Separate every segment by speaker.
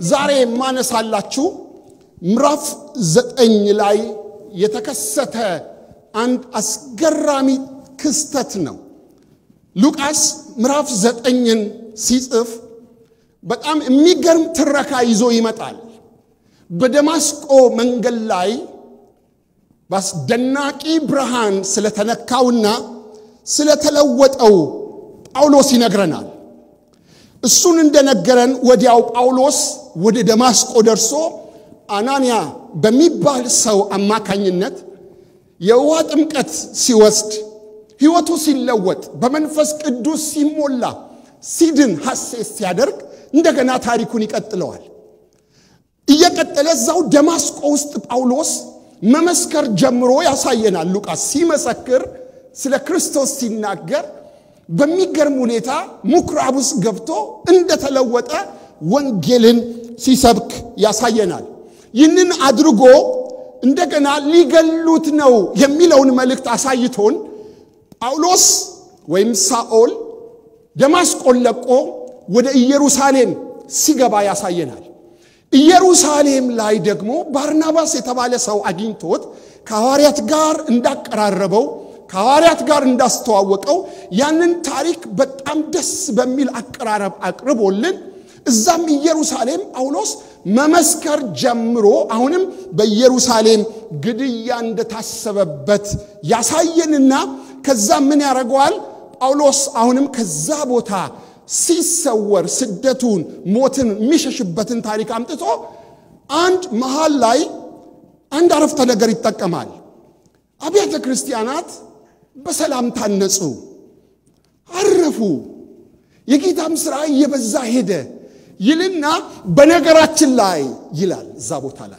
Speaker 1: ዛሬ የማነሳላችሁ ምዕራፍ ዘጠኝ ላይ የተከሰተ አንድ አስገራሚ ክስተት ነው። ሉቃስ ምዕራፍ ዘጠኝን ሲጽፍ በጣም የሚገርም ትረካ ይዞ ይመጣል። በደማስቆ መንገድ ላይ በአስደናቂ ብርሃን ስለተነካውና ስለተለወጠው ጳውሎስ ይነግረናል። እሱን እንደነገረን ወዲያው ጳውሎስ ወደ ደማስቆ ደርሶ አናንያ በሚባል ሰው አማካኝነት የውሃ ጥምቀት ሲወስድ ሕይወቱ ሲለወጥ በመንፈስ ቅዱስ ሲሞላ ሲድን ሐሴት ሲያደርግ እንደገና ታሪኩን ይቀጥለዋል። እየቀጠለ እዛው ደማስቆ ውስጥ ጳውሎስ መመስከር ጀምሮ ያሳየናል። ሉቃስ ሲመሰክር ስለ ክርስቶስ ሲናገር በሚገርም ሁኔታ ምኩራብ ውስጥ ገብቶ እንደተለወጠ ወንጌልን ሲሰብክ ያሳየናል። ይህንን አድርጎ እንደገና ሊገሉት ነው የሚለውን መልእክት አሳይቶን ጳውሎስ ወይም ሳኦል ደማስቆን ለቆ ወደ ኢየሩሳሌም ሲገባ ያሳየናል። ኢየሩሳሌም ላይ ደግሞ ባርናባስ የተባለ ሰው አግኝቶት ከሐዋርያት ጋር እንዳቀራረበው ከሐዋርያት ጋር እንዳስተዋወቀው ያንን ታሪክ በጣም ደስ በሚል አቀራረብ አቅርቦልን እዛም ኢየሩሳሌም ጳውሎስ መመስከር ጀምሮ አሁንም በኢየሩሳሌም ግድያ እንደታሰበበት ያሳየንና ከዛ ምን ያደርገዋል ጳውሎስ አሁንም ከዛ ቦታ ሲሰወር ስደቱን ሞትን የሚሸሽበትን ታሪክ አምጥቶ አንድ መሃል ላይ አንድ አረፍተ ነገር ይጠቀማል አብያተ ክርስቲያናት በሰላም ታነጹ አረፉ የጌታም ሥራ እየበዛ ሄደ ይልና በነገራችን ላይ ይላል እዛ ቦታ ላይ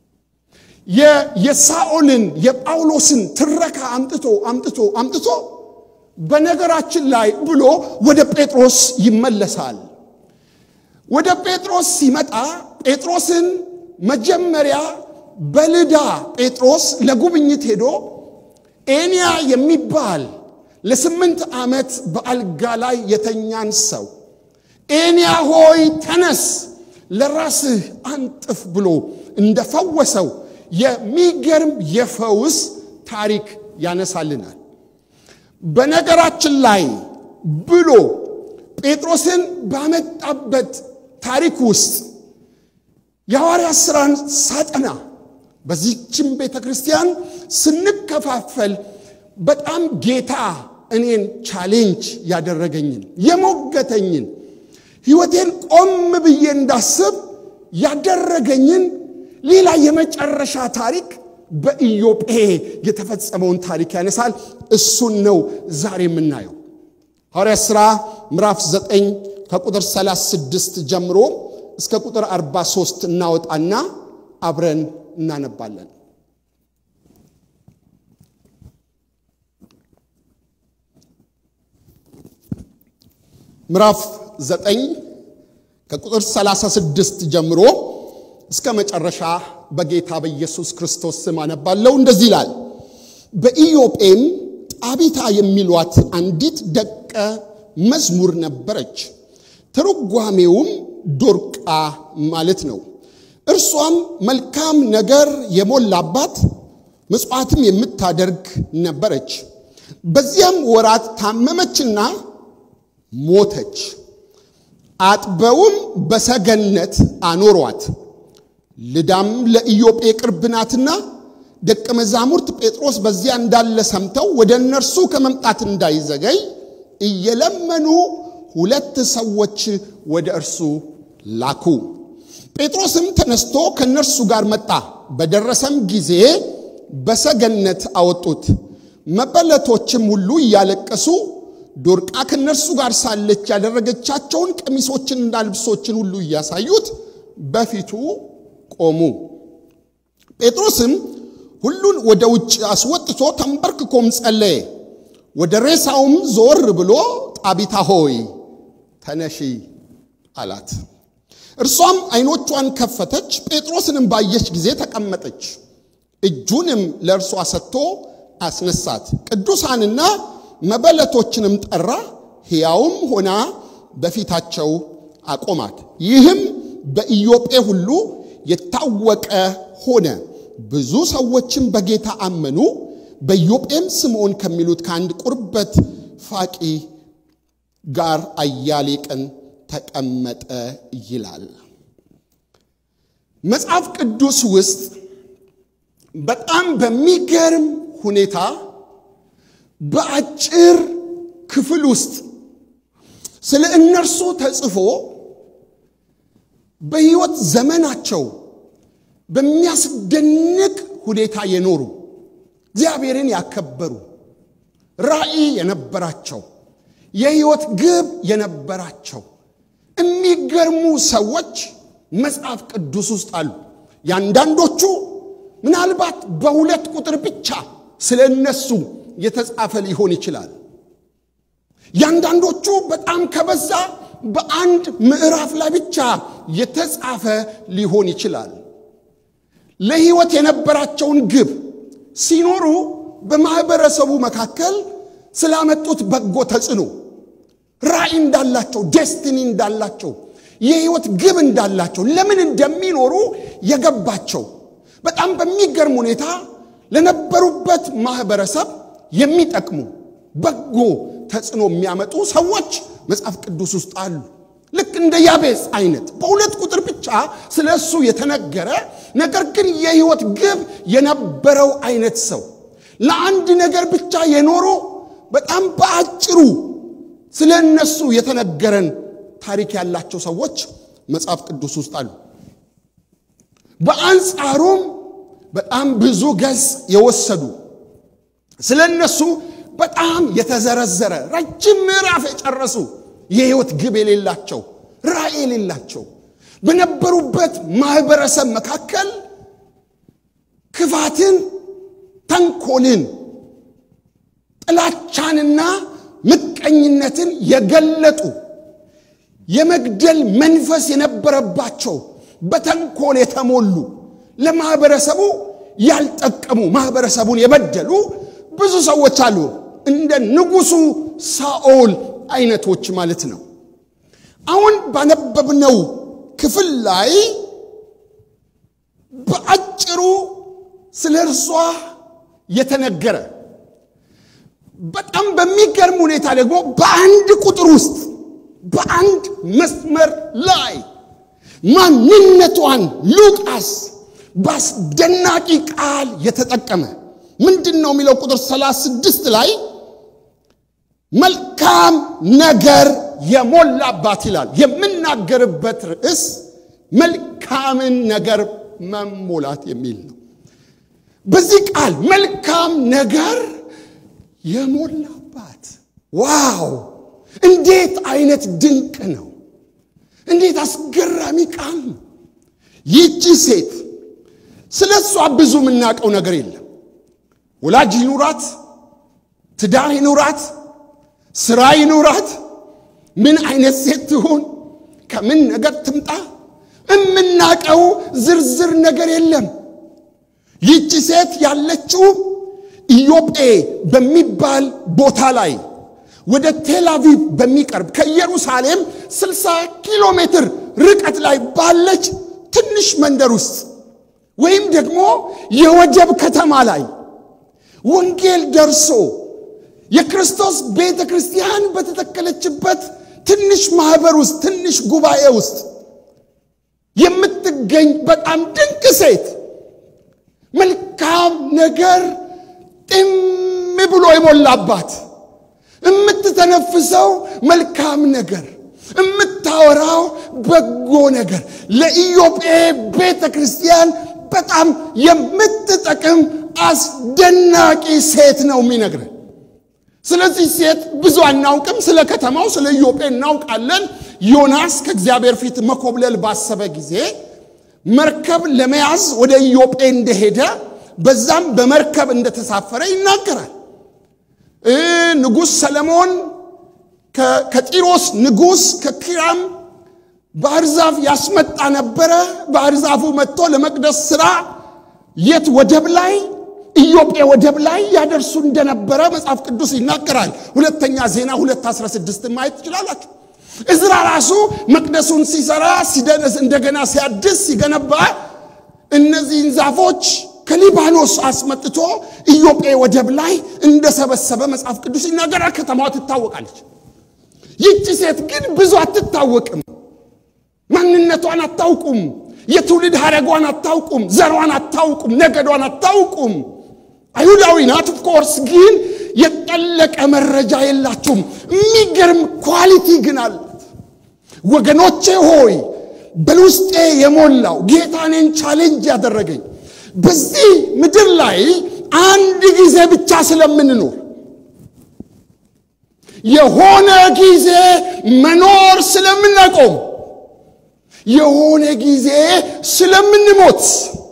Speaker 1: የሳኦልን የጳውሎስን ትረካ አምጥቶ አምጥቶ አምጥቶ በነገራችን ላይ ብሎ ወደ ጴጥሮስ ይመለሳል። ወደ ጴጥሮስ ሲመጣ ጴጥሮስን መጀመሪያ በልዳ ጴጥሮስ ለጉብኝት ሄዶ ኤንያ የሚባል ለስምንት ዓመት በአልጋ ላይ የተኛን ሰው ኤንያ ሆይ ተነስ ለራስህ አንጥፍ ብሎ እንደፈወሰው የሚገርም የፈውስ ታሪክ ያነሳልናል። በነገራችን ላይ ብሎ ጴጥሮስን ባመጣበት ታሪክ ውስጥ የሐዋርያ ሥራን ሳጠና በዚህችም ቤተ ክርስቲያን ስንከፋፈል በጣም ጌታ እኔን ቻሌንጅ ያደረገኝን የሞገተኝን ሕይወቴን ቆም ብዬ እንዳስብ ያደረገኝን ሌላ የመጨረሻ ታሪክ በኢዮጴ የተፈጸመውን ታሪክ ያነሳል። እሱን ነው ዛሬ የምናየው። ሐዋርያ ሥራ ምዕራፍ 9 ከቁጥር 36 ጀምሮ እስከ ቁጥር 43 እናወጣና አብረን እናነባለን። ምዕራፍ 9 ከቁጥር 36 ጀምሮ እስከ መጨረሻ በጌታ በኢየሱስ ክርስቶስ ስም አነባለሁ። እንደዚህ ይላል። በኢዮጴም ጣቢታ የሚሏት አንዲት ደቀ መዝሙር ነበረች። ትርጓሜውም ዶርቃ ማለት ነው። እርሷም መልካም ነገር የሞላባት ምጽዋትም የምታደርግ ነበረች። በዚያም ወራት ታመመችና ሞተች። አጥበውም በሰገነት አኖሯት። ልዳም ለኢዮጴ ቅርብ ናትና ደቀ መዛሙርት ጴጥሮስ በዚያ እንዳለ ሰምተው ወደ እነርሱ ከመምጣት እንዳይዘገይ እየለመኑ ሁለት ሰዎች ወደ እርሱ ላኩ። ጴጥሮስም ተነስቶ ከእነርሱ ጋር መጣ። በደረሰም ጊዜ በሰገነት አወጡት። መበለቶችም ሁሉ እያለቀሱ ዶርቃ ከእነርሱ ጋር ሳለች ያደረገቻቸውን ቀሚሶችንና ልብሶችን ሁሉ እያሳዩት በፊቱ ቆሙ። ጴጥሮስም ሁሉን ወደ ውጭ አስወጥቶ ተንበርክኮም ጸለየ። ወደ ሬሳውም ዞር ብሎ ጣቢታ ሆይ ተነሺ አላት። እርሷም ዓይኖቿን ከፈተች፣ ጴጥሮስንም ባየች ጊዜ ተቀመጠች። እጁንም ለእርሷ ሰጥቶ አስነሳት። ቅዱሳንና መበለቶችንም ጠራ፣ ሕያውም ሆና በፊታቸው አቆማት። ይህም በኢዮጴ ሁሉ የታወቀ ሆነ። ብዙ ሰዎችም በጌታ አመኑ። በኢዮጴም ስምዖን ከሚሉት ከአንድ ቁርበት ፋቂ ጋር አያሌ ቀን ተቀመጠ ይላል። መጽሐፍ ቅዱስ ውስጥ በጣም በሚገርም ሁኔታ በአጭር ክፍል ውስጥ ስለ እነርሱ ተጽፎ በሕይወት ዘመናቸው በሚያስደንቅ ሁኔታ የኖሩ እግዚአብሔርን ያከበሩ ራእይ የነበራቸው የሕይወት ግብ የነበራቸው የሚገርሙ ሰዎች መጽሐፍ ቅዱስ ውስጥ አሉ። ያንዳንዶቹ ምናልባት በሁለት ቁጥር ብቻ ስለ እነሱ የተጻፈ ሊሆን ይችላል። ያንዳንዶቹ በጣም ከበዛ በአንድ ምዕራፍ ላይ ብቻ የተጻፈ ሊሆን ይችላል። ለሕይወት የነበራቸውን ግብ ሲኖሩ በማኅበረሰቡ መካከል ስላመጡት በጎ ተጽዕኖ ራእይ እንዳላቸው፣ ዴስቲኒ እንዳላቸው፣ የሕይወት ግብ እንዳላቸው፣ ለምን እንደሚኖሩ የገባቸው በጣም በሚገርም ሁኔታ ለነበሩበት ማኅበረሰብ የሚጠቅሙ በጎ ተጽዕኖ የሚያመጡ ሰዎች መጽሐፍ ቅዱስ ውስጥ አሉ። ልክ እንደ ያቤጽ አይነት በሁለት ቁጥር ብቻ ስለ እሱ የተነገረ ነገር ግን የሕይወት ግብ የነበረው አይነት ሰው ለአንድ ነገር ብቻ የኖሩ በጣም በአጭሩ ስለ እነሱ የተነገረን ታሪክ ያላቸው ሰዎች መጽሐፍ ቅዱስ ውስጥ አሉ። በአንጻሩም በጣም ብዙ ገጽ የወሰዱ ስለ እነሱ በጣም የተዘረዘረ ረጅም ምዕራፍ የጨረሱ የሕይወት ግብ የሌላቸው ራእይ የሌላቸው በነበሩበት ማኅበረሰብ መካከል ክፋትን፣ ተንኮልን፣ ጥላቻንና ምቀኝነትን የገለጡ የመግደል መንፈስ የነበረባቸው በተንኮል የተሞሉ ለማኅበረሰቡ ያልጠቀሙ ማኅበረሰቡን የበደሉ ብዙ ሰዎች አሉ። እንደ ንጉሡ ሳኦል አይነቶች ማለት ነው። አሁን ባነበብነው ክፍል ላይ በአጭሩ ስለ እርሷ የተነገረ በጣም በሚገርም ሁኔታ ደግሞ በአንድ ቁጥር ውስጥ በአንድ መስመር ላይ ማንነቷን ሉቃስ በአስደናቂ ቃል የተጠቀመ ምንድን ነው የሚለው? ቁጥር 36 ላይ መልካም ነገር የሞላባት ይላል። የምናገርበት ርዕስ መልካምን ነገር መሞላት የሚል ነው። በዚህ ቃል መልካም ነገር የሞላባት ዋው! እንዴት አይነት ድንቅ ነው! እንዴት አስገራሚ ቃል ነው! ይህቺ ሴት ስለ እሷ ብዙ የምናውቀው ነገር የለም። ወላጅ ይኑራት፣ ትዳር ይኑራት፣ ስራ ይኑራት፣ ምን አይነት ሴት ትሁን፣ ከምን ነገር ትምጣ፣ የምናውቀው ዝርዝር ነገር የለም። ይህቺ ሴት ያለችው ኢዮጴ በሚባል ቦታ ላይ ወደ ቴልአቪቭ በሚቀርብ ከኢየሩሳሌም 60 ኪሎ ሜትር ርቀት ላይ ባለች ትንሽ መንደር ውስጥ ወይም ደግሞ የወደብ ከተማ ላይ ወንጌል ደርሶ የክርስቶስ ቤተ ክርስቲያን በተተከለችበት ትንሽ ማኅበር ውስጥ ትንሽ ጉባኤ ውስጥ የምትገኝ በጣም ድንቅ ሴት መልካም ነገር ጢም ብሎ የሞላባት የምትተነፍሰው መልካም ነገር የምታወራው በጎ ነገር ለኢዮጴ ቤተ ክርስቲያን በጣም የምትጠቅም አስደናቂ ሴት ነው የሚነግረን። ስለዚህ ሴት ብዙ አናውቅም። ስለ ከተማው ስለ ኢዮጴ እናውቃለን። ዮናስ ከእግዚአብሔር ፊት መኮብለል ባሰበ ጊዜ መርከብ ለመያዝ ወደ ኢዮጴ እንደሄደ በዛም በመርከብ እንደተሳፈረ ይናገራል። ንጉሥ ሰለሞን ከጢሮስ ንጉሥ ከኪራም ባህር ዛፍ ያስመጣ ነበረ። ባህር ዛፉ መጥቶ ለመቅደስ ሥራ የት ወደብ ላይ ኢዮጴ ወደብ ላይ ያደርሱ እንደነበረ መጽሐፍ ቅዱስ ይናገራል። ሁለተኛ ዜና 216 ማየት ትችላላችሁ። እዝራ ራሱ መቅደሱን ሲሰራ ሲደነስ እንደገና ሲያድስ ሲገነባ እነዚህን ዛፎች ከሊባኖስ አስመጥቶ ኢዮጴ ወደብ ላይ እንደሰበሰበ መጽሐፍ ቅዱስ ይናገራል። ከተማዋ ትታወቃለች። ይቺ ሴት ግን ብዙ አትታወቅም። ማንነቷን አታውቁም። የትውልድ ሐረጓን አታውቁም። ዘሯን አታውቁም። ነገዷን አታውቁም። አይሁዳዊ ናት። ኦፍኮርስ ግን የጠለቀ መረጃ የላችሁም። የሚገርም ኳሊቲ ግን አላት። ወገኖቼ ሆይ በውስጤ የሞላው ጌታ እኔን ቻሌንጅ ያደረገኝ በዚህ ምድር ላይ አንድ ጊዜ ብቻ ስለምንኖር የሆነ ጊዜ መኖር ስለምናቆም የሆነ ጊዜ ስለምንሞት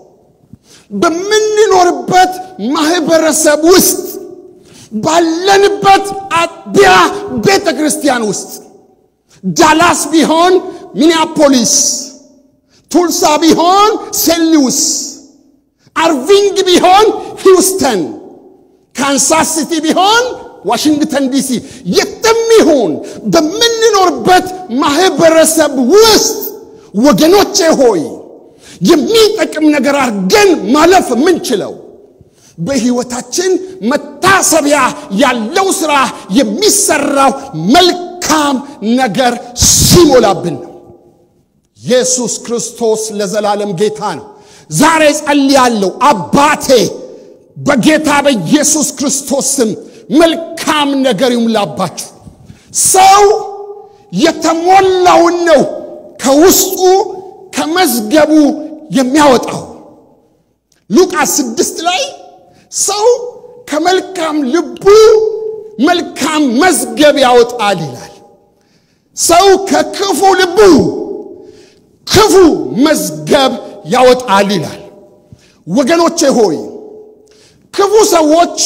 Speaker 1: በምንኖርበት ማህበረሰብ ውስጥ ባለንበት አጥቢያ ቤተ ክርስቲያን ውስጥ ዳላስ ቢሆን ሚኒያፖሊስ፣ ቱልሳ ቢሆን ሴንት ሉዊስ፣ አርቪንግ ቢሆን ሂውስተን፣ ካንሳስ ሲቲ ቢሆን ዋሽንግተን ዲሲ፣ የትም ይሁን በምንኖርበት ማህበረሰብ ውስጥ ወገኖቼ ሆይ የሚጠቅም ነገር አድርገን ማለፍ የምንችለው በሕይወታችን መታሰቢያ ያለው ሥራ የሚሰራው መልካም ነገር ሲሞላብን ነው። ኢየሱስ ክርስቶስ ለዘላለም ጌታ ነው። ዛሬ ጸልያለሁ፣ አባቴ በጌታ በኢየሱስ ክርስቶስ ስም መልካም ነገር ይሙላባችሁ። ሰው የተሞላውን ነው ከውስጡ ከመዝገቡ የሚያወጣው። ሉቃስ ስድስት ላይ ሰው ከመልካም ልቡ መልካም መዝገብ ያወጣል ይላል። ሰው ከክፉ ልቡ ክፉ መዝገብ ያወጣል ይላል። ወገኖቼ ሆይ ክፉ ሰዎች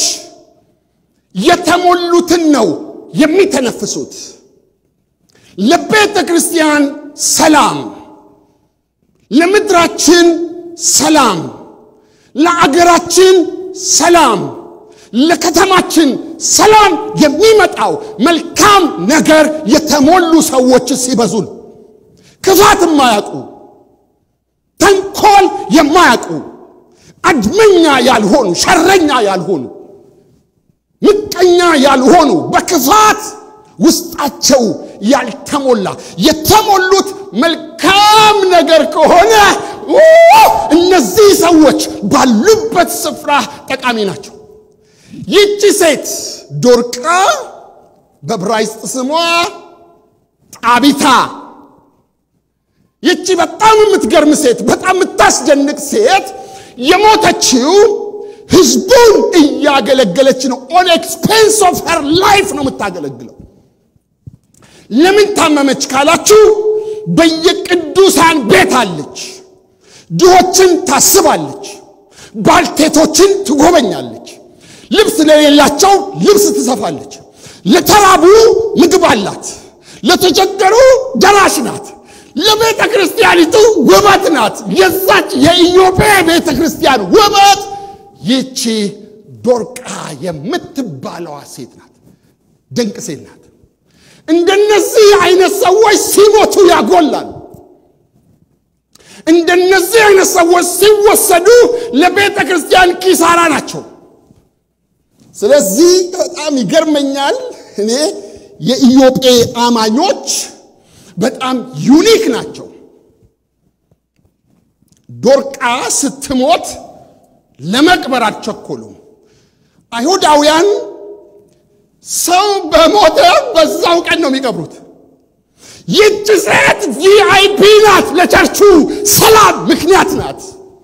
Speaker 1: የተሞሉትን ነው የሚተነፍሱት። ለቤተ ክርስቲያን ሰላም፣ ለምድራችን ሰላም፣ ለአገራችን ሰላም፣ ለከተማችን ሰላም የሚመጣው መልካም ነገር የተሞሉ ሰዎች ሲበዙ ነው። ክፋት የማያውቁ ተንኮል የማያውቁ አድመኛ ያልሆኑ ሸረኛ ያልሆኑ ምቀኛ ያልሆኑ በክፋት ውስጣቸው ያልተሞላ የተሞሉት መልካም ነገር ከሆነ እነዚህ ሰዎች ባሉበት ስፍራ ጠቃሚ ናቸው። ይቺ ሴት ዶርቃ በብራይስጥ ስሟ ጣቢታ፣ ይቺ በጣም የምትገርም ሴት፣ በጣም የምታስደንቅ ሴት የሞተችው ህዝቡን እያገለገለች ነው። ኦን ኤክስፔንስ ኦፍ ሄር ላይፍ ነው የምታገለግለው። ለምን ታመመች ካላችሁ በየቅዱሳን ቤት አለች። ድሆችን ታስባለች። ባልቴቶችን ትጎበኛለች። ልብስ ለሌላቸው ልብስ ትሰፋለች። ለተራቡ ምግብ አላት። ለተቸገሩ ደራሽ ናት። ለቤተ ክርስቲያኒቱ ውበት ናት። የዛች የኢዮጴ ቤተ ክርስቲያን ውበት ይቺ ዶርቃ የምትባለዋ ሴት ናት። ድንቅ ሴት ናት። እንደነዚህ አይነት ሰዎች ሲሞቱ ያጎላል። እንደነዚህ አይነት ሰዎች ሲወሰዱ ለቤተ ክርስቲያን ኪሳራ ናቸው። ስለዚህ በጣም ይገርመኛል። እኔ የኢዮጴ አማኞች በጣም ዩኒክ ናቸው። ዶርቃ ስትሞት ለመቅበር አልቸኮሉም። አይሁዳውያን ሰው በሞተ በዛው ቀን ነው የሚቀብሩት። ይህች ሴት ቪአይፒ ናት። ለቸርቹ ሰላም ምክንያት ናት።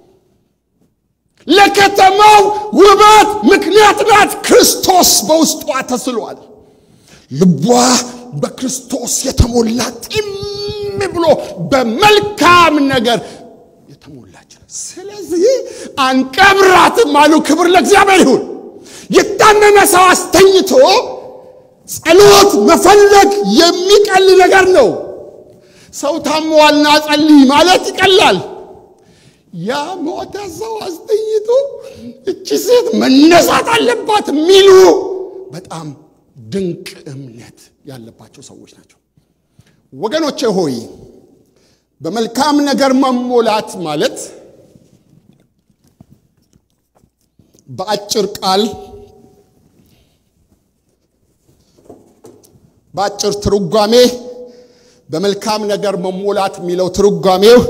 Speaker 1: ለከተማው ውበት ምክንያት ናት። ክርስቶስ በውስጧ ተስሏል። ልቧ በክርስቶስ የተሞላ ጢም ብሎ በመልካም ነገር የተሞላች ናት። ስለዚህ አንቀብራትም አሉ። ክብር ለእግዚአብሔር ይሁን። የታመመ ሰው አስተኝቶ ጸሎት መፈለግ የሚቀል ነገር ነው። ሰው ታሟልና ጸልይ ማለት ይቀላል። ያ ሞተ ሰው አስተኝቶ እቺ ሴት መነሳት አለባት የሚሉ በጣም ድንቅ እምነት ያለባቸው ሰዎች ናቸው። ወገኖቼ ሆይ በመልካም ነገር መሞላት ማለት በአጭር ቃል በአጭር ትርጓሜ በመልካም ነገር መሞላት የሚለው ትርጓሜው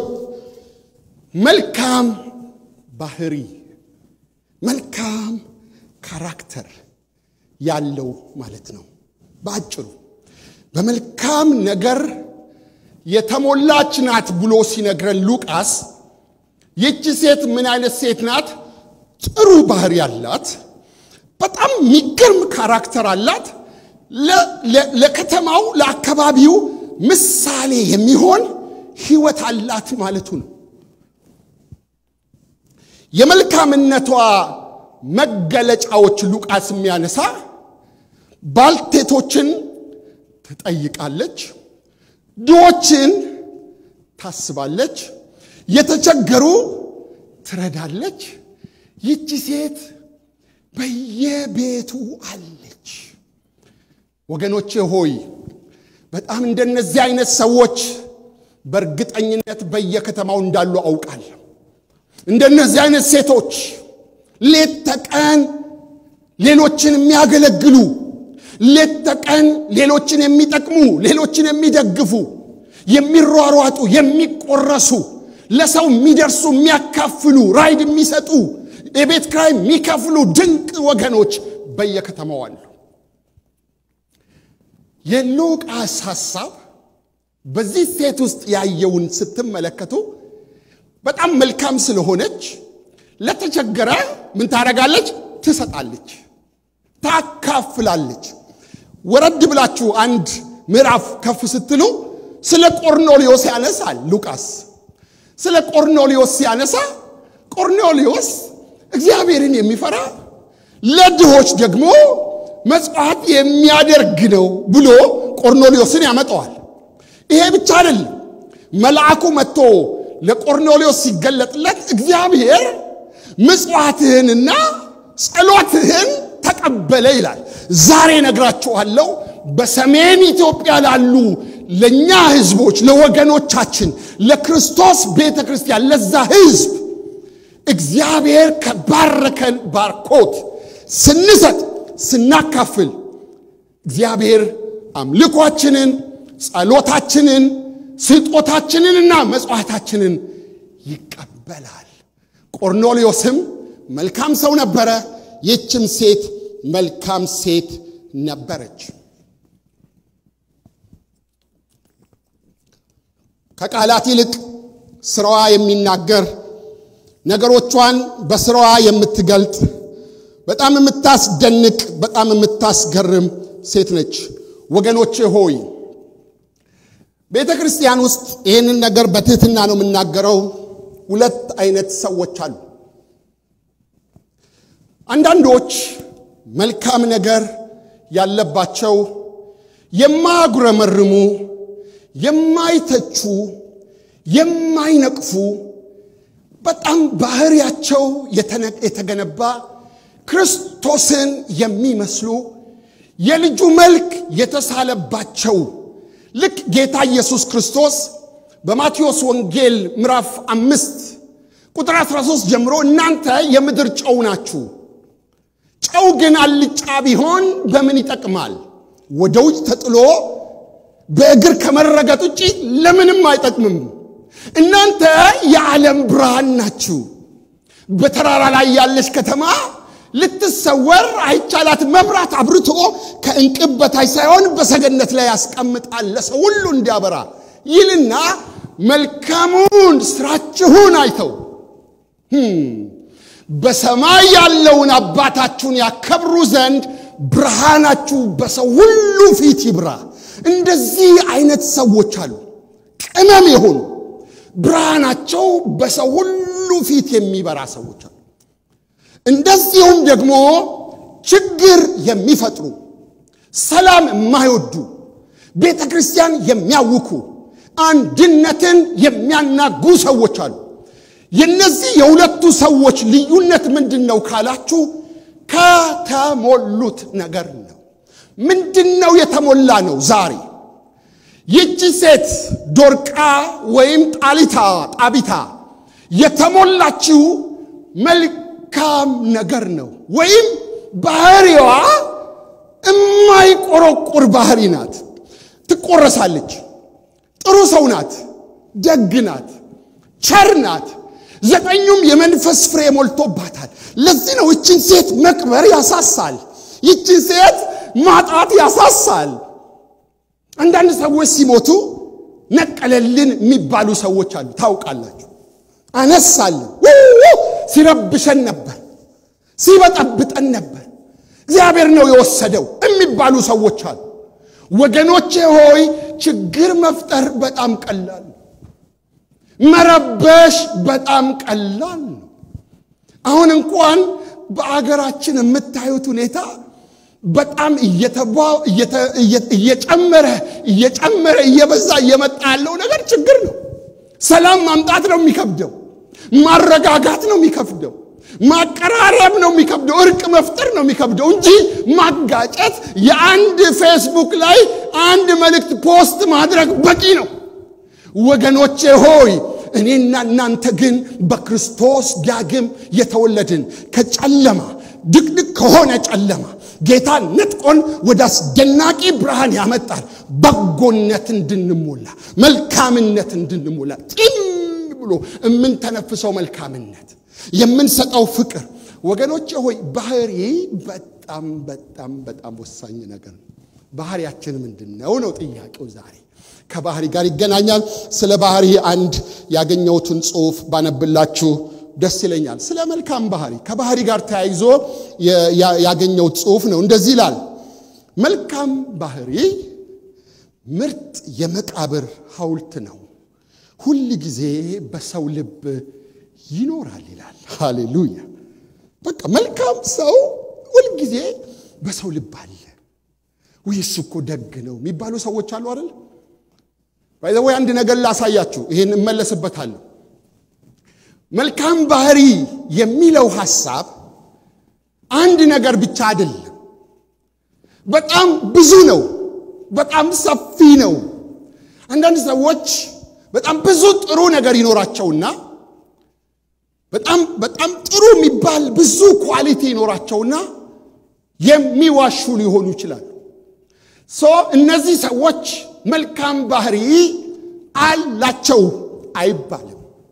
Speaker 1: መልካም ባህሪ፣ መልካም ካራክተር ያለው ማለት ነው። በአጭሩ በመልካም ነገር የተሞላች ናት ብሎ ሲነግረን ሉቃስ ይቺ ሴት ምን አይነት ሴት ናት? ጥሩ ባህሪ አላት። በጣም የሚገርም ካራክተር አላት። ለከተማው ለአካባቢው ምሳሌ የሚሆን ሕይወት አላት ማለቱ ነው። የመልካምነቷ መገለጫዎች ሉቃስ የሚያነሳ ባልቴቶችን ትጠይቃለች፣ ድሆችን ታስባለች፣ የተቸገሩ ትረዳለች። ይቺ ሴት በየቤቱ አለች። ወገኖቼ ሆይ በጣም እንደነዚህ አይነት ሰዎች በእርግጠኝነት በየከተማው እንዳሉ አውቃለሁ። እንደነዚህ አይነት ሴቶች ሌት ተቀን ሌሎችን የሚያገለግሉ ሌት ተቀን ሌሎችን የሚጠቅሙ ሌሎችን የሚደግፉ የሚሯሯጡ የሚቆረሱ ለሰው የሚደርሱ የሚያካፍሉ ራይድ የሚሰጡ የቤት ክራይ የሚከፍሉ ድንቅ ወገኖች በየከተማው አሉ። የሉቃስ ሐሳብ በዚህ ሴት ውስጥ ያየውን ስትመለከቱ በጣም መልካም ስለሆነች ለተቸገረ ምን ታደርጋለች? ትሰጣለች፣ ታካፍላለች። ወረድ ብላችሁ አንድ ምዕራፍ ከፍ ስትሉ ስለ ቆርኔሌዎስ ያነሳል ሉቃስ። ስለ ቆርኔሌዎስ ሲያነሳ ቆርኔሌዎስ እግዚአብሔርን የሚፈራ ለድሆች ደግሞ መጽዋዕት የሚያደርግ ነው ብሎ ቆርኔሌዎስን ያመጣዋል። ይሄ ብቻ አይደለም። መልአኩ መጥቶ ለቆርኔሌዎስ ሲገለጥለት እግዚአብሔር ምጽዋትህንና ጸሎትህን ተቀበለ ይላል። ዛሬ ነግራችኋለሁ፣ በሰሜን ኢትዮጵያ ላሉ ለእኛ ህዝቦች፣ ለወገኖቻችን፣ ለክርስቶስ ቤተ ክርስቲያን፣ ለዛ ህዝብ እግዚአብሔር ከባረከን ባርኮት ስንሰጥ ስናካፍል እግዚአብሔር አምልኳችንን፣ ጸሎታችንን፣ ስጦታችንንና መጽዋዕታችንን ይቀበላል። ቆርኔሌዎስም መልካም ሰው ነበረ። ይህችም ሴት መልካም ሴት ነበረች። ከቃላት ይልቅ ስራዋ የሚናገር ነገሮቿን በስራዋ የምትገልጥ በጣም የምታስደንቅ በጣም የምታስገርም ሴት ነች። ወገኖቼ ሆይ ቤተ ክርስቲያን ውስጥ ይህንን ነገር በትህትና ነው የምናገረው። ሁለት አይነት ሰዎች አሉ። አንዳንዶች መልካም ነገር ያለባቸው የማያጉረመርሙ፣ የማይተቹ፣ የማይነቅፉ በጣም ባህሪያቸው የተገነባ ክርስቶስን የሚመስሉ የልጁ መልክ የተሳለባቸው ልክ ጌታ ኢየሱስ ክርስቶስ በማቴዎስ ወንጌል ምዕራፍ አምስት ቁጥር 13 ጀምሮ እናንተ የምድር ጨው ናችሁ፣ ጨው ግን አልጫ ቢሆን በምን ይጠቅማል? ወደ ውጭ ተጥሎ በእግር ከመረገጥ ውጭ ለምንም አይጠቅምም። እናንተ የዓለም ብርሃን ናችሁ። በተራራ ላይ ያለች ከተማ ልትሰወር አይቻላት። መብራት አብርቶ ከእንቅብ በታች ሳይሆን በሰገነት ላይ ያስቀምጣል ለሰው ሁሉ እንዲያበራ ይልና መልካሙን ስራችሁን አይተው በሰማይ ያለውን አባታችሁን ያከብሩ ዘንድ ብርሃናችሁ በሰው ሁሉ ፊት ይብራ። እንደዚህ አይነት ሰዎች አሉ፣ ቅመም የሆኑ ብርሃናቸው በሰው ሁሉ ፊት የሚበራ ሰዎች አሉ። እንደዚሁም ደግሞ ችግር የሚፈጥሩ ሰላም የማይወዱ ቤተ ክርስቲያን የሚያውኩ አንድነትን የሚያናጉ ሰዎች አሉ። የነዚህ የሁለቱ ሰዎች ልዩነት ምንድን ነው ካላችሁ፣ ከተሞሉት ነገር ነው። ምንድን ነው የተሞላ ነው? ዛሬ ይቺ ሴት ዶርቃ ወይም ጣሊታ ጣቢታ የተሞላችው መልካም ነገር ነው ወይም ባህሪዋ እማይቆረቁር ባህሪ ናት። ትቆረሳለች። ጥሩ ሰው ናት። ደግ ናት። ቸር ናት። ዘጠኙም የመንፈስ ፍሬ ሞልቶባታል። ለዚህ ነው ይችን ሴት መቅበር ያሳሳል። ይችን ሴት ማጣት ያሳሳል። አንዳንድ ሰዎች ሲሞቱ ነቀለልን የሚባሉ ሰዎች አሉ። ታውቃላችሁ። አነሳልን፣ ሲረብሸን ነበር፣ ሲበጠብጠን ነበር፣ እግዚአብሔር ነው የወሰደው የሚባሉ ሰዎች አሉ። ወገኖቼ ሆይ ችግር መፍጠር በጣም ቀላል ነው። መረበሽ በጣም ቀላል ነው። አሁን እንኳን በአገራችን የምታዩት ሁኔታ በጣም እየጨመረ እየጨመረ እየበዛ እየመጣ ያለው ነገር ችግር ነው። ሰላም ማምጣት ነው የሚከብደው። ማረጋጋት ነው የሚከብደው። ማቀራረብ ነው የሚከብደው። እርቅ መፍጠር ነው የሚከብደው እንጂ ማጋጨት፣ የአንድ ፌስቡክ ላይ አንድ መልእክት ፖስት ማድረግ በቂ ነው። ወገኖቼ ሆይ እኔና እናንተ ግን በክርስቶስ ዳግም የተወለድን ከጨለማ ድቅድቅ ከሆነ ጨለማ ጌታ ነጥቆን ወደ አስደናቂ ብርሃን ያመጣል። በጎነት እንድንሞላ መልካምነት እንድንሞላ ጢም ብሎ የምንተነፍሰው መልካምነት የምንሰጠው ፍቅር ወገኖቼ ሆይ ባህሪ በጣም በጣም በጣም ወሳኝ ነገር ነው። ባህሪያችን ምንድን ነው ነው ጥያቄው ዛሬ ከባህሪ ጋር ይገናኛል። ስለ ባህሪ አንድ ያገኘሁትን ጽሑፍ ባነብላችሁ ደስ ይለኛል። ስለ መልካም ባህሪ ከባህሪ ጋር ተያይዞ ያገኘሁት ጽሑፍ ነው። እንደዚህ ይላል። መልካም ባህሪ ምርጥ የመቃብር ሐውልት ነው፣ ሁል ጊዜ በሰው ልብ ይኖራል ይላል። ሃሌሉያ! በቃ መልካም ሰው ሁል ጊዜ በሰው ልብ አለ። ውይ እሱ እኮ ደግ ነው የሚባሉ ሰዎች አሉ አይደል? ወይ አንድ ነገር ላሳያችሁ፣ ይሄን እመለስበታለሁ። መልካም ባህሪ የሚለው ሐሳብ አንድ ነገር ብቻ አይደለም። በጣም ብዙ ነው። በጣም ሰፊ ነው። አንዳንድ ሰዎች በጣም ብዙ ጥሩ ነገር ይኖራቸውና በጣም በጣም ጥሩ የሚባል ብዙ ኳሊቲ ይኖራቸውና የሚዋሹ ሊሆኑ ይችላሉ። ሶ እነዚህ ሰዎች መልካም ባህሪ አላቸው አይባልም።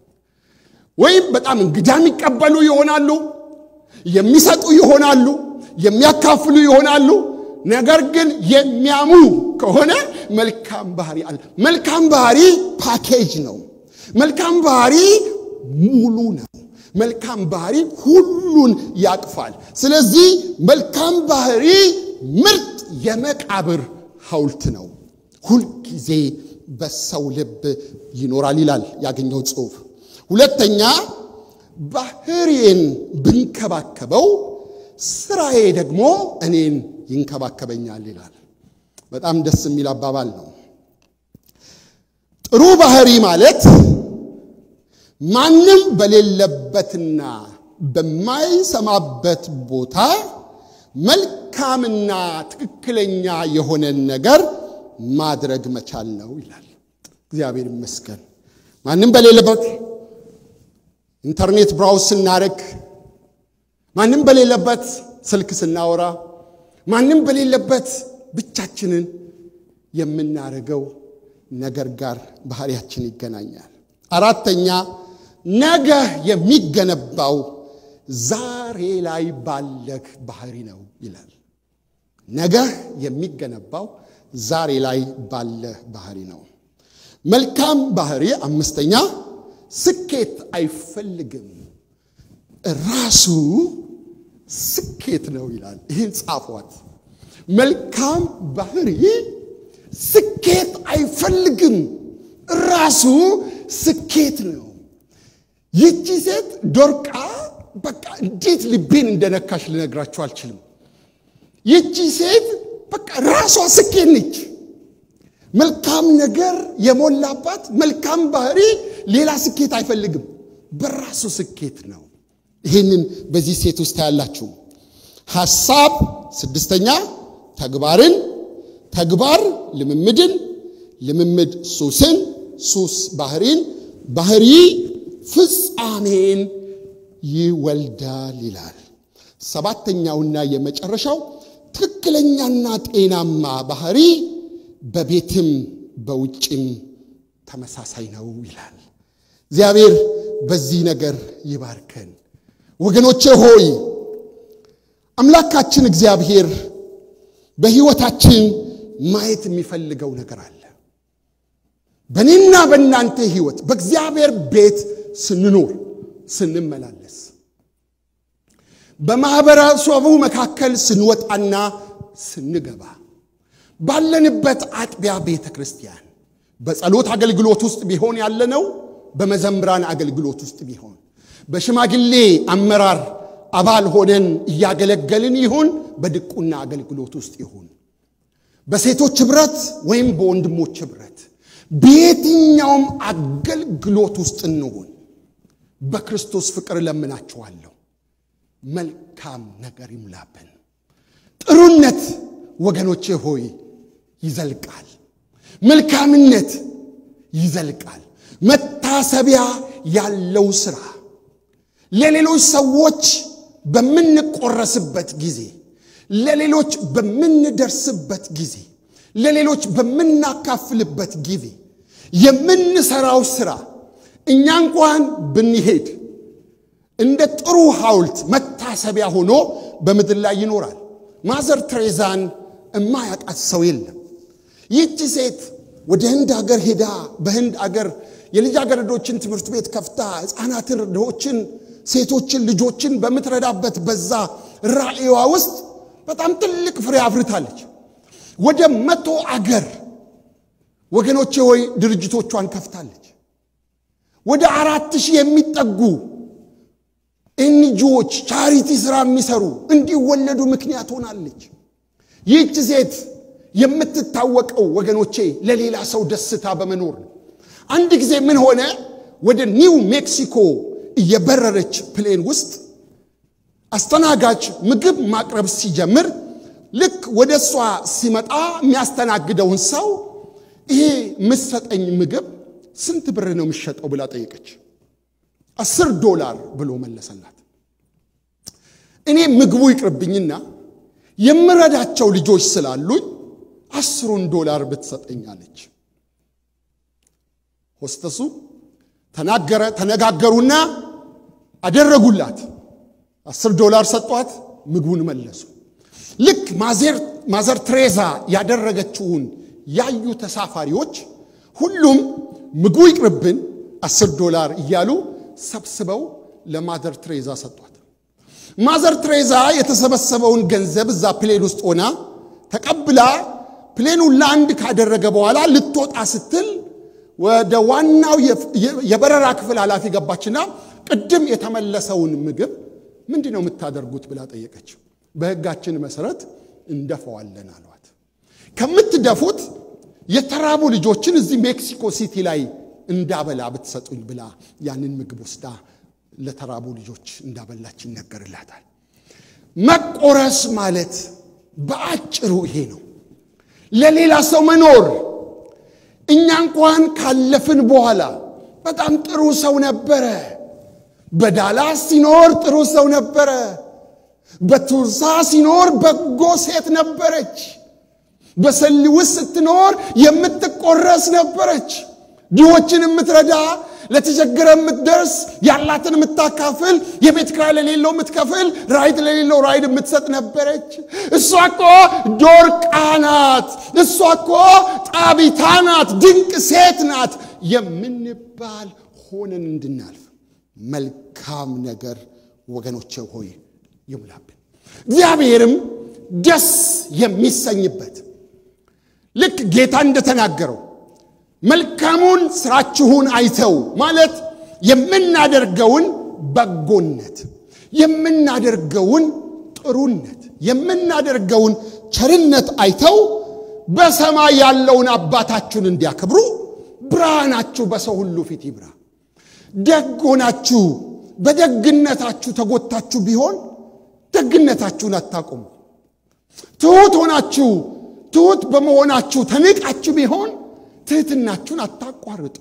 Speaker 1: ወይም በጣም እንግዳ የሚቀበሉ ይሆናሉ፣ የሚሰጡ ይሆናሉ፣ የሚያካፍሉ ይሆናሉ። ነገር ግን የሚያሙ ከሆነ መልካም ባህሪ አለ። መልካም ባህሪ ፓኬጅ ነው። መልካም ባህሪ ሙሉ ነው። መልካም ባህሪ ሁሉን ያቅፋል። ስለዚህ መልካም ባህሪ ምርጥ የመቃብር ሐውልት ነው፣ ሁልጊዜ በሰው ልብ ይኖራል ይላል ያገኘው ጽሑፍ። ሁለተኛ ባህሪዬን ብንከባከበው ስራዬ ደግሞ እኔን ይንከባከበኛል ይላል። በጣም ደስ የሚል አባባል ነው። ጥሩ ባህሪ ማለት ማንም በሌለበትና በማይሰማበት ቦታ መልካምና ትክክለኛ የሆነን ነገር ማድረግ መቻል ነው ይላል። እግዚአብሔር ይመስገን። ማንም በሌለበት ኢንተርኔት ብራውዝ ስናደርግ፣ ማንም በሌለበት ስልክ ስናወራ፣ ማንም በሌለበት ብቻችንን የምናደርገው ነገር ጋር ባህሪያችን ይገናኛል። አራተኛ ነገ የሚገነባው ዛሬ ላይ ባለህ ባህሪ ነው ይላል። ነገ የሚገነባው ዛሬ ላይ ባለህ ባህሪ ነው። መልካም ባህሪ አምስተኛ ስኬት አይፈልግም፣ ራሱ ስኬት ነው ይላል። ይህን ጻፏት። መልካም ባህሪ ስኬት አይፈልግም፣ ራሱ ስኬት ነው። ይቺ ሴት ዶርቃ በቃ እንዴት ልቤን እንደነካሽ ልነግራችሁ አልችልም። ይቺ ሴት በቃ ራሷ ስኬት ነች። መልካም ነገር የሞላባት መልካም ባህሪ ሌላ ስኬት አይፈልግም፣ በራሱ ስኬት ነው። ይህንን በዚህ ሴት ውስጥ ያላችሁ ሐሳብ ስድስተኛ ተግባርን፣ ተግባር ልምምድን፣ ልምምድ ሱስን፣ ሱስ ባህሪን፣ ባህሪ ፍጻሜን ይወልዳል ይላል። ሰባተኛውና የመጨረሻው ትክክለኛና ጤናማ ባህሪ በቤትም በውጭም ተመሳሳይ ነው ይላል። እግዚአብሔር በዚህ ነገር ይባርከን። ወገኖቼ ሆይ አምላካችን እግዚአብሔር በሕይወታችን ማየት የሚፈልገው ነገር አለ። በእኔና በእናንተ ሕይወት በእግዚአብሔር ቤት ስንኖር ስንመላለስ በማኅበረሰቡ መካከል ስንወጣና ስንገባ ባለንበት አጥቢያ ቤተ ክርስቲያን በጸሎት አገልግሎት ውስጥ ቢሆን ያለነው በመዘምራን አገልግሎት ውስጥ ቢሆን በሽማግሌ አመራር አባል ሆነን እያገለገልን ይሁን በድቁና አገልግሎት ውስጥ ይሁን በሴቶች ኅብረት ወይም በወንድሞች ኅብረት በየትኛውም አገልግሎት ውስጥ እንሆን በክርስቶስ ፍቅር እለምናችኋለሁ። መልካም ነገር ይሙላብን። ጥሩነት ወገኖቼ ሆይ ይዘልቃል። መልካምነት ይዘልቃል። መታሰቢያ ያለው ሥራ ለሌሎች ሰዎች በምንቆረስበት ጊዜ፣ ለሌሎች በምንደርስበት ጊዜ፣ ለሌሎች በምናካፍልበት ጊዜ የምንሰራው ሥራ እኛ እንኳን ብንሄድ እንደ ጥሩ ሐውልት መታሰቢያ ሆኖ በምድር ላይ ይኖራል። ማዘር ትሬዛን እማያውቃት ሰው የለም። ይህቺ ሴት ወደ ህንድ አገር ሄዳ በህንድ አገር የልጃገረዶችን ትምህርት ቤት ከፍታ ሕፃናትን፣ ድሆችን፣ ሴቶችን፣ ልጆችን በምትረዳበት በዛ ራእይዋ ውስጥ በጣም ትልቅ ፍሬ አፍርታለች። ወደ መቶ አገር ወገኖቼ ሆይ ድርጅቶቿን ከፍታለች። ወደ አራት ሺህ የሚጠጉ ኤንጂዎች ቻሪቲ ሥራ የሚሰሩ እንዲወለዱ ምክንያት ሆናለች። ይህች ሴት የምትታወቀው ወገኖቼ ለሌላ ሰው ደስታ በመኖር ነው። አንድ ጊዜ ምን ሆነ? ወደ ኒው ሜክሲኮ እየበረረች ፕሌን ውስጥ አስተናጋጅ ምግብ ማቅረብ ሲጀምር ልክ ወደ እሷ ሲመጣ የሚያስተናግደውን ሰው ይሄ የምትሰጠኝ ምግብ ስንት ብር ነው የሚሸጠው ብላ ጠየቀች። አስር ዶላር ብሎ መለሰላት። እኔ ምግቡ ይቅርብኝና የምረዳቸው ልጆች ስላሉኝ አስሩን ዶላር ብትሰጠኛለች። ሆስተሱ ተናገረ ተነጋገሩና አደረጉላት። አስር ዶላር ሰጧት፣ ምግቡን መለሱ። ልክ ማዘር ትሬዛ ያደረገችውን ያዩ ተሳፋሪዎች ሁሉም ምግቡ ይቅርብን አስር ዶላር እያሉ ሰብስበው ለማዘር ትሬዛ ሰጧት። ማዘር ትሬዛ የተሰበሰበውን ገንዘብ እዛ ፕሌን ውስጥ ሆና ተቀብላ ፕሌኑን ላንድ ካደረገ በኋላ ልትወጣ ስትል ወደ ዋናው የበረራ ክፍል ኃላፊ ገባችና ቅድም የተመለሰውን ምግብ ምንድን ነው የምታደርጉት ብላ ጠየቀችው። በሕጋችን መሰረት እንደፈዋለን አሏት። ከምትደፉት የተራቡ ልጆችን እዚህ ሜክሲኮ ሲቲ ላይ እንዳበላ ብትሰጡኝ ብላ ያንን ምግብ ወስዳ ለተራቡ ልጆች እንዳበላች ይነገርላታል። መቆረስ ማለት በአጭሩ ይሄ ነው። ለሌላ ሰው መኖር። እኛ እንኳን ካለፍን በኋላ በጣም ጥሩ ሰው ነበረ። በዳላስ ሲኖር ጥሩ ሰው ነበረ። በቱርሳ ሲኖር በጎ ሴት ነበረች። በሰሊ ውስጥ ስትኖር የምትቆረስ ነበረች። ድሆችን የምትረዳ ለተቸገረ የምትደርስ ያላትን የምታካፍል የቤት ኪራይ ለሌለው የምትከፍል ራይድ ለሌለው ራይድ የምትሰጥ ነበረች። እሷ እኮ ዶርቃ ናት፣ እሷ እኮ ጣቢታ ናት፣ ድንቅ ሴት ናት የምንባል ሆነን እንድናልፍ መልካም ነገር ወገኖቼ ሆይ ይሙላብን። እግዚአብሔርም ደስ የሚሰኝበት ልክ ጌታ እንደተናገረው መልካሙን ስራችሁን አይተው ማለት የምናደርገውን በጎነት፣ የምናደርገውን ጥሩነት፣ የምናደርገውን ቸርነት አይተው በሰማይ ያለውን አባታችሁን እንዲያከብሩ ብርሃናችሁ በሰው ሁሉ ፊት ይብራ። ደግ ሆናችሁ በደግነታችሁ ተጎታችሁ ቢሆን ደግነታችሁን አታቁሙ። ትሑት ሆናችሁ ትሑት በመሆናችሁ ተንቃችሁ ቢሆን ትህትናችሁን አታቋርጡ።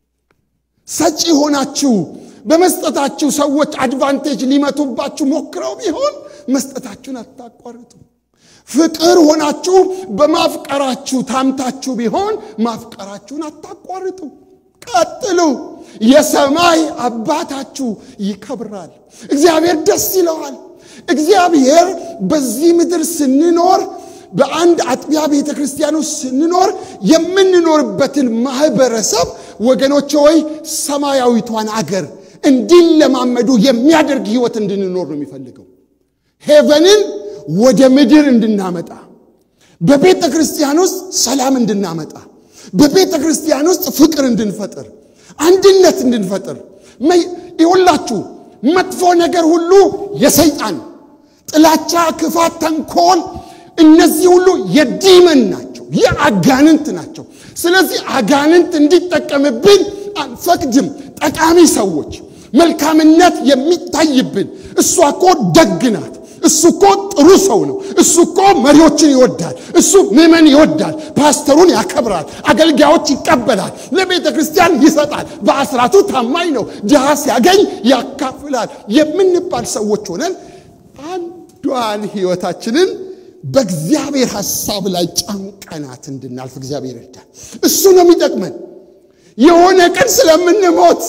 Speaker 1: ሰጪ ሆናችሁ በመስጠታችሁ ሰዎች አድቫንቴጅ ሊመቱባችሁ ሞክረው ቢሆን መስጠታችሁን አታቋርጡ። ፍቅር ሆናችሁ በማፍቀራችሁ ታምታችሁ ቢሆን ማፍቀራችሁን አታቋርጡ። ቀጥሉ። የሰማይ አባታችሁ ይከብራል። እግዚአብሔር ደስ ይለዋል። እግዚአብሔር በዚህ ምድር ስንኖር በአንድ አጥቢያ ቤተ ክርስቲያን ውስጥ ስንኖር የምንኖርበትን ማህበረሰብ ወገኖች ሆይ ሰማያዊቷን አገር እንዲለማመዱ የሚያደርግ ህይወት እንድንኖር ነው የሚፈልገው። ሄቨንን ወደ ምድር እንድናመጣ፣ በቤተ ክርስቲያን ውስጥ ሰላም እንድናመጣ፣ በቤተ ክርስቲያን ውስጥ ፍቅር እንድንፈጥር፣ አንድነት እንድንፈጥር። ይሁላችሁ መጥፎ ነገር ሁሉ የሰይጣን ጥላቻ፣ ክፋት፣ ተንኮል እነዚህ ሁሉ የዲመን ናቸው፣ የአጋንንት ናቸው። ስለዚህ አጋንንት እንዲጠቀምብን አንፈቅድም። ጠቃሚ ሰዎች፣ መልካምነት የሚታይብን እሷ እኮ ደግ ናት፣ እሱ እኮ ጥሩ ሰው ነው፣ እሱ እኮ መሪዎችን ይወዳል፣ እሱ ምዕመን ይወዳል፣ ፓስተሩን ያከብራል፣ አገልጋዮች ይቀበላል፣ ለቤተ ክርስቲያን ይሰጣል፣ በአስራቱ ታማኝ ነው፣ ድሃ ሲያገኝ ያካፍላል የምንባል ሰዎች ሆነን አንዷን ህይወታችንን በእግዚአብሔር ሐሳብ ላይ ጨምቀናት እንድናልፍ እግዚአብሔር ይርዳል። እሱ ነው የሚጠቅመን። የሆነ ቀን ስለምንሞት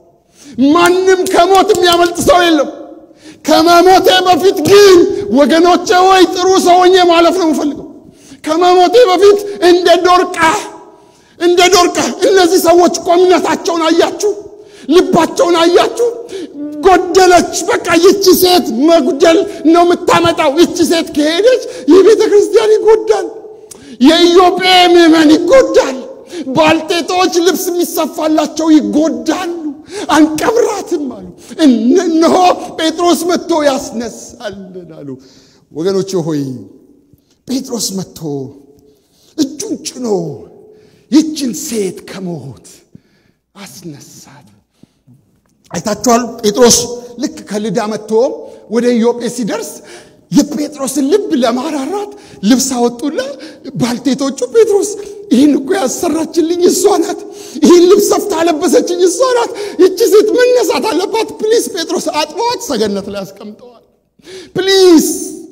Speaker 1: ማንም ከሞት የሚያመልጥ ሰው የለም። ከመሞቴ በፊት ግን ወገኖቼ ወይ ጥሩ ሰው ሆኜ ማለፍ ነው የምፈልገው። ከመሞቴ በፊት እንደ ዶርቃ እንደ ዶርቃ እነዚህ ሰዎች እኮ እምነታቸውን አያችሁ፣ ልባቸውን አያችሁ። ጎደለች። በቃ ይቺ ሴት መጉደል ነው የምታመጣው። ይቺ ሴት ከሄደች ይህ ቤተ ክርስቲያን ይጎዳል፣ የኢዮጴ ምዕመን ይጎዳል፣ ባልቴቶች ልብስ የሚሰፋላቸው ይጎዳሉ። አንቀብራትም አሉ። እነሆ ጴጥሮስ መጥቶ ያስነሳልን አሉ። ወገኖች ሆይ ጴጥሮስ መጥቶ እጁን ጭኖ ይችን ሴት ከሞት አስነሳት። አይታችኋል። ጴጥሮስ ልክ ከልዳ መጥቶ ወደ ኢዮጴ ሲደርስ የጴጥሮስን ልብ ለማራራት ልብስ አወጡና ባልቴቶቹ ጴጥሮስ ይህን እኮ ያሰራችልኝ እሷ ናት፣ ይህን ልብስ ሰፍታ አለበሰችኝ እሷ ናት፣ ይቺ ሴት መነሳት አለባት፣ ፕሊስ ጴጥሮስ አጥበዋት ሰገነት ላይ አስቀምጠዋል። ፕሊስ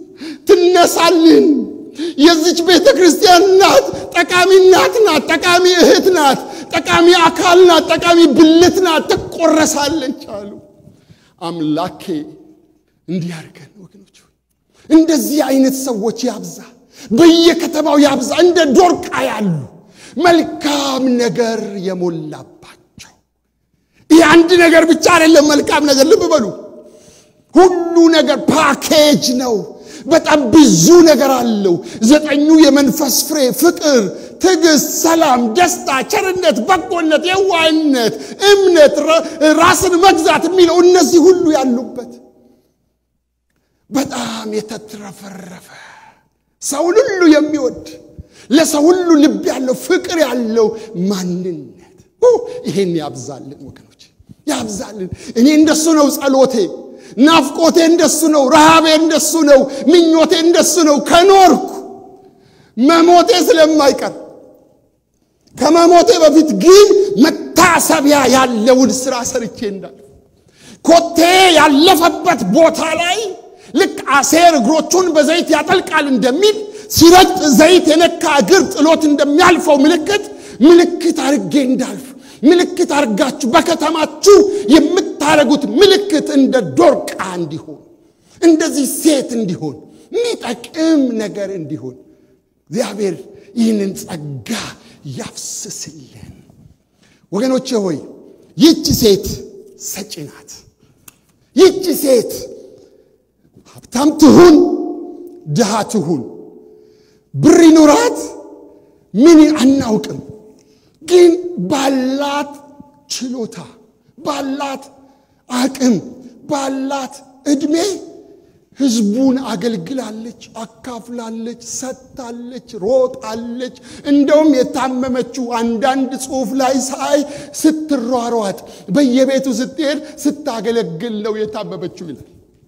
Speaker 1: ትነሳልን። የዚች ቤተ ክርስቲያን ናት፣ ጠቃሚ እናት ናት፣ ጠቃሚ እህት ናት፣ ጠቃሚ አካል ናት፣ ጠቃሚ ብልት ናት፣ ትቆረሳለች አሉ። አምላኬ እንዲህ አድርገን ወገኖች፣ እንደዚህ አይነት ሰዎች ያብዛ፣ በየከተማው ያብዛ፣ እንደ ዶርቃ ያሉ መልካም ነገር የሞላባቸው። ይህ አንድ ነገር ብቻ አይደለም፣ መልካም ነገር ልብ በሉ። ሁሉ ነገር ፓኬጅ ነው። በጣም ብዙ ነገር አለው። ዘጠኙ የመንፈስ ፍሬ ፍቅር፣ ትዕግስት፣ ሰላም፣ ደስታ፣ ቸርነት፣ በጎነት፣ የዋህነት፣ እምነት፣ ራስን መግዛት የሚለው እነዚህ ሁሉ ያሉበት በጣም የተትረፈረፈ ሰውን ሁሉ የሚወድ ለሰው ሁሉ ልብ ያለው ፍቅር ያለው ማንነት ይሄን ያብዛልን ወገኖች፣ ያብዛልን። እኔ እንደሱ ነው ጸሎቴ። ናፍቆቴ እንደሱ ነው። ረሃቤ እንደሱ ነው። ምኞቴ እንደሱ ነው። ከኖርኩ መሞቴ ስለማይቀር ከመሞቴ በፊት ግን መታሰቢያ ያለውን ስራ ሰርቼ እንዳልፍ ኮቴ ያለፈበት ቦታ ላይ ልክ አሴር እግሮቹን በዘይት ያጠልቃል እንደሚል ሲረግጥ ዘይት የነካ እግር ጥሎት እንደሚያልፈው ምልክት ምልክት አርጌ እንዳልፍ ምልክት አርጋችሁ በከተማችሁ የምታደርጉት ምልክት እንደ ዶርቃ እንዲሆን እንደዚህ ሴት እንዲሆን የሚጠቅም ነገር እንዲሆን እግዚአብሔር ይህንን ጸጋ ያፍስስልን። ወገኖቼ ሆይ ይቺ ሴት ሰጪ ናት። ይቺ ሴት ሀብታም ትሁን ድሃ ትሁን ብር ይኑራት ምን አናውቅም፣ ግን ባላት ችሎታ ባላት አቅም ባላት ዕድሜ ህዝቡን አገልግላለች፣ አካፍላለች፣ ሰጥታለች፣ ሮጣለች። እንደውም የታመመችው አንዳንድ ጽሑፍ ላይ ሳይ ስትሯሯጥ በየቤቱ ስትሄድ ስታገለግል ነው የታመመችው ይላል።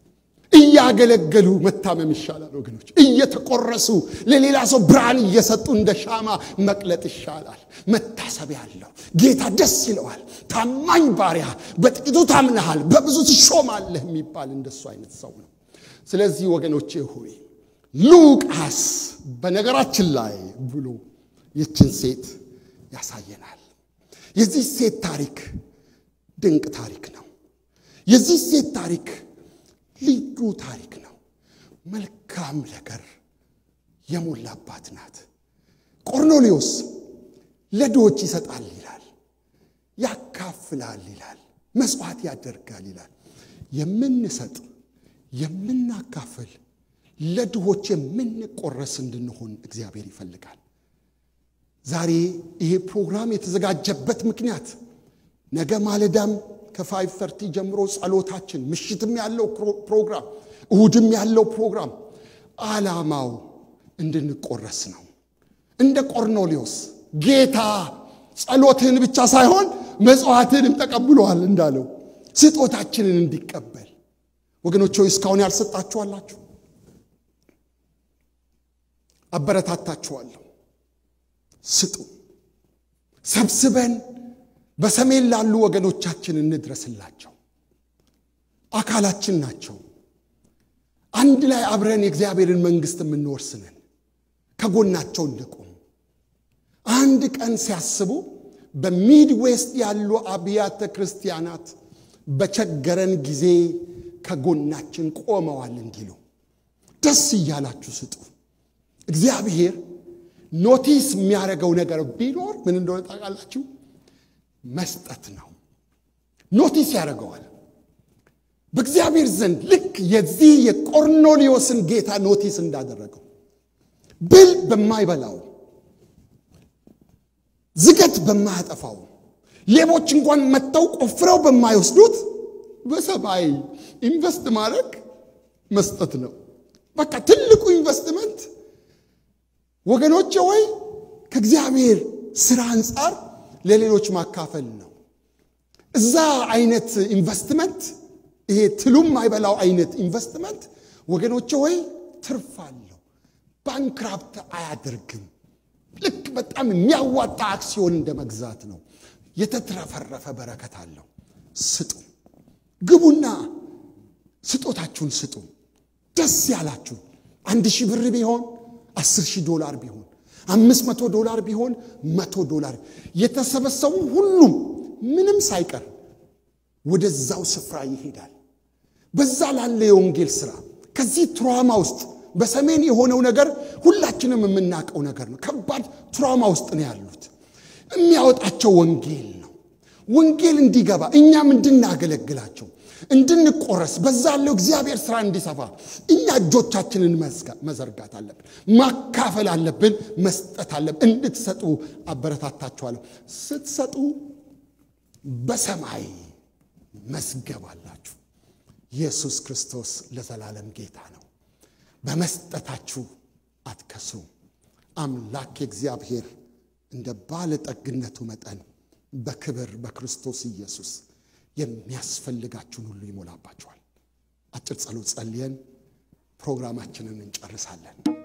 Speaker 1: እያገለገሉ መታመም ይሻላል ወገኖች። እየተቆረሱ ለሌላ ሰው ብርሃን እየሰጡ እንደ ሻማ መቅለጥ ይሻላል። መታሰቢያ አለው። ጌታ ደስ ይለዋል። ታማኝ ባሪያ፣ በጥቂቱ ታምነሃል፣ በብዙ ትሾማለህ የሚባል እንደሱ አይነት ሰው ነው። ስለዚህ ወገኖቼ ሆይ ሉቃስ በነገራችን ላይ ብሎ ይችን ሴት ያሳየናል። የዚህ ሴት ታሪክ ድንቅ ታሪክ ነው። የዚህ ሴት ታሪክ ልዩ ታሪክ ነው። መልካም ነገር የሞላባት ናት። ቆርኔሌዎስ ለድሆች ይሰጣል ይላል፣ ያካፍላል ይላል፣ መሥዋዕት ያደርጋል ይላል። የምንሰጥ የምናካፍል ለድሆች የምንቆረስ እንድንሆን እግዚአብሔር ይፈልጋል። ዛሬ ይሄ ፕሮግራም የተዘጋጀበት ምክንያት ነገ ማለዳም ከፋይቭ ተርቲ ጀምሮ ጸሎታችን፣ ምሽትም ያለው ፕሮግራም፣ እሁድም ያለው ፕሮግራም ዓላማው እንድንቆረስ ነው። እንደ ቆርኔሌዎስ ጌታ ጸሎትህን ብቻ ሳይሆን መጽዋዕትህንም ተቀብሏል እንዳለው ስጦታችንን እንዲቀበል ወገኖች ሆይ እስካሁን ያልሰጣችኋላችሁ አበረታታችኋለሁ። ስጡ። ሰብስበን በሰሜን ላሉ ወገኖቻችን እንድረስላቸው። አካላችን ናቸው። አንድ ላይ አብረን የእግዚአብሔርን መንግሥት የምንወርስንን ከጎናቸው እንቁም። አንድ ቀን ሲያስቡ በሚድ ዌስት ያሉ አብያተ ክርስቲያናት በቸገረን ጊዜ ከጎናችን ቆመዋል እንዲሉ ደስ እያላችሁ ስጡ። እግዚአብሔር ኖቲስ የሚያደርገው ነገር ቢኖር ምን እንደሆነ ታውቃላችሁ? መስጠት ነው። ኖቲስ ያደርገዋል። በእግዚአብሔር ዘንድ ልክ የዚህ የቆርኔሌዎስን ጌታ ኖቲስ እንዳደረገው ብል በማይበላው ዝገት በማያጠፋው ሌቦች እንኳን መጥተው ቆፍረው በማይወስዱት በሰማይ ኢንቨስት ማድረግ መስጠት ነው። በቃ ትልቁ ኢንቨስትመንት ወገኖቼ ወይ ከእግዚአብሔር ስራ አንጻር ለሌሎች ማካፈል ነው። እዛ አይነት ኢንቨስትመንት ይሄ ትሉም አይበላው አይነት ኢንቨስትመንት ወገኖቼ ወይ ትርፍ አለው። ባንክራፕት አያደርግም። ልክ በጣም የሚያዋጣ አክሲዮን እንደ መግዛት ነው። የተትረፈረፈ በረከት አለው። ስጡ፣ ግቡና ስጦታችሁን ስጡ። ደስ ያላችሁ አንድ ሺህ ብር ቢሆን አስር ሺህ ዶላር ቢሆን አምስት መቶ ዶላር ቢሆን መቶ ዶላር የተሰበሰቡ ሁሉም ምንም ሳይቀር ወደዛው ስፍራ ይሄዳል። በዛ ላለ የወንጌል ስራ ከዚህ ትራማ ውስጥ በሰሜን የሆነው ነገር ሁላችንም የምናውቀው ነገር ነው። ከባድ ትራማ ውስጥ ነው ያሉት። የሚያወጣቸው ወንጌል ነው። ወንጌል እንዲገባ እኛም እንድናገለግላቸው እንድንቆረስ በዛ ያለው እግዚአብሔር ስራ እንዲሰፋ እኛ እጆቻችንን መዘርጋት አለብን፣ ማካፈል አለብን፣ መስጠት አለብን። እንድትሰጡ አበረታታችኋለሁ። ስትሰጡ በሰማይ መዝገብ አላችሁ። ኢየሱስ ክርስቶስ ለዘላለም ጌታ ነው። በመስጠታችሁ አትከስሩም። አምላክ እግዚአብሔር እንደ ባለጠግነቱ መጠን በክብር በክርስቶስ ኢየሱስ የሚያስፈልጋችሁን ሁሉ ይሞላባችኋል። አጭር ጸሎት ጸልየን ፕሮግራማችንን እንጨርሳለን።